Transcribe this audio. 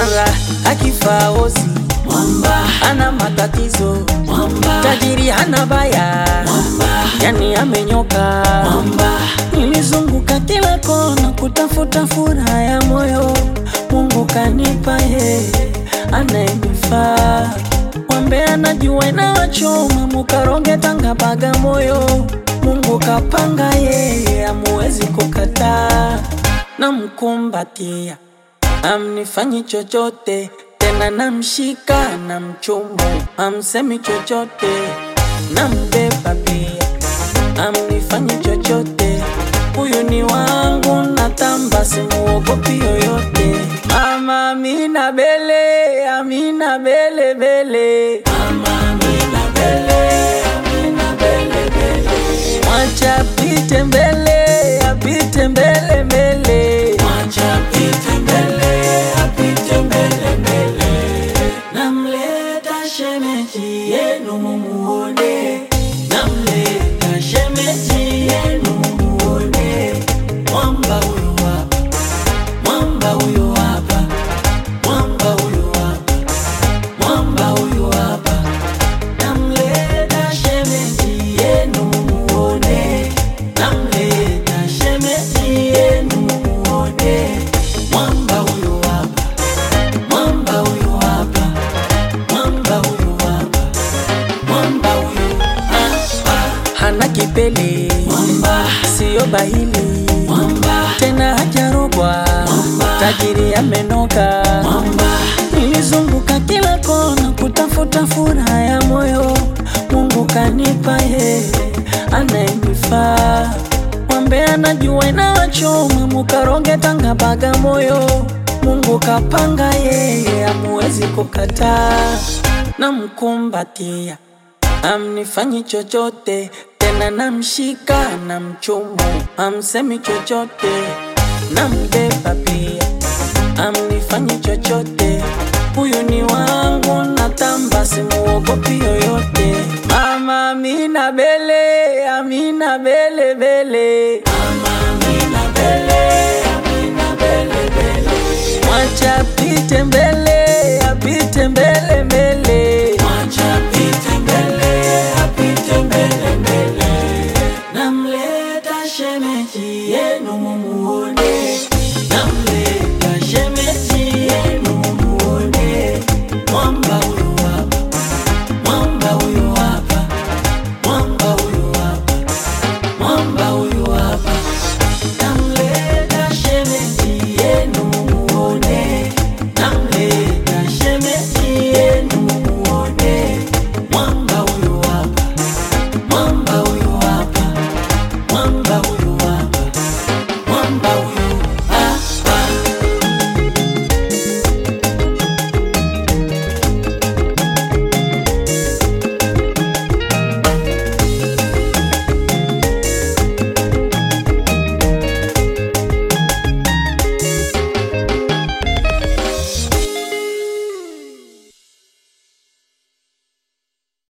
mara akifa ozi mwamba ana matatizo mwamba tajiri hana baya mwamba yani amenyoka mwamba nilizunguka kila kona kutafuta furaha ya moyo mungu kanipa yeye anayenifaa wambe anajua inawachoma mukaronge tanga bagamoyo mungu kapanga yeye amuwezi kukataa namkumbatia amnifanyi chochote tena namshika na mchumu amsemi chochote nambeba pia amnifanyi chochote huyu ni wangu natamba simuogopi yoyote mama amina bele amina bele bele mama amina bele amina bele bele mwacha apite mbele apite mbele mbele mwacha apite mbele apite mbele mbele namleta shemeji yenu mumuone namleta shemeji yenu mumuone mwamba huyu hapa mwamba huyu hapa mwamba huyu hapa mwamba huyu hapa namleta shemeji yenu mumuone namleta shemeji yenu mumuone mwamba huyu hapa mwamba huyu hapa mwamba huyu hapa mwamba huyu hapa hana kipele mwamba siyo bahili mwamba tena hajarogwa Mwamba. tajiri amenoka mwamba nilizunguka kila kona kutafuta furaha ya moyo mungu kanipa yeye anayenifaa wambe anajua inawachoma mukaronge tanga bagamoyo mungu kapanga yeye amuwezi kukataa namkumbatia amnifanyi chochote tena namshika na mchumu amsemi chochote nambeba pia amnifanyi chochote huyu ni wangu natamba simuogopi yoyote mama amina bele amina bele bele mama amina bele amina bele bele mwacha apite mbele